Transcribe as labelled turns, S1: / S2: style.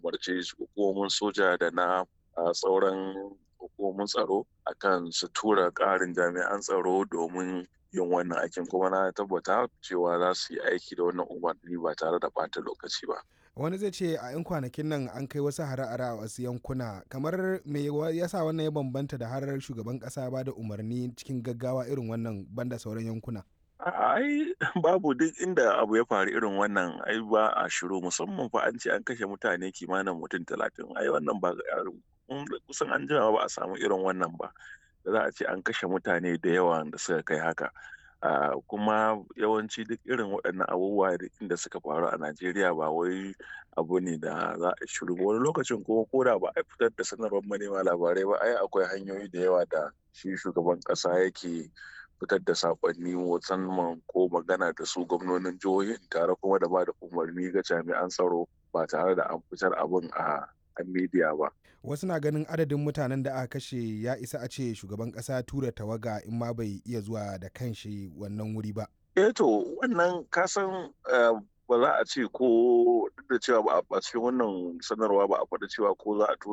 S1: umarce hukumomin soja da na sauran hukumomin tsaro akan su tura ƙarin jami'an tsaro domin yin wannan aikin kuma na tabbata cewa za su yi aiki da wannan umarni ba tare da ɓata lokaci ba.
S2: wani zai ce a 'yan kwanakin nan an kai wasu hare-hare a wasu yankuna kamar me yasa wannan ya bambanta da harar shugaban kasa ba da umarni cikin gaggawa irin wannan banda sauran yankuna
S1: ai babu duk inda abu ya faru irin wannan ai ba a shiru musamman fa an ce an kashe mutane kimanin mutum talatin ai wannan ba kusan an jima ba a samu irin wannan ba da za a ce an kashe mutane da yawa da suka kai haka Uh, kuma yawanci duk irin waɗannan abubuwa inda suka faru a Najeriya ba wai abu ne da za a shiru wani lokacin kuma ko da ba a fitar da sanarwar manema labarai ba ai akwai hanyoyi da yawa da shi shugaban ƙasa yake fitar da saƙonni musamman ko magana da su gwamnonin jihohin tare kuma da ba da umarni ga jami'an tsaro ba tare da an fitar abin a a media ba.
S2: Wasu na ganin adadin mutanen da aka kashe ya isa a ce shugaban kasa tura tawaga in ma bai iya zuwa da kanshi wannan wuri ba.
S1: Eh to wannan kasan ba za a ce ko duk da cewa ba a cikin wannan sanarwa ba a faɗi cewa ko za a tura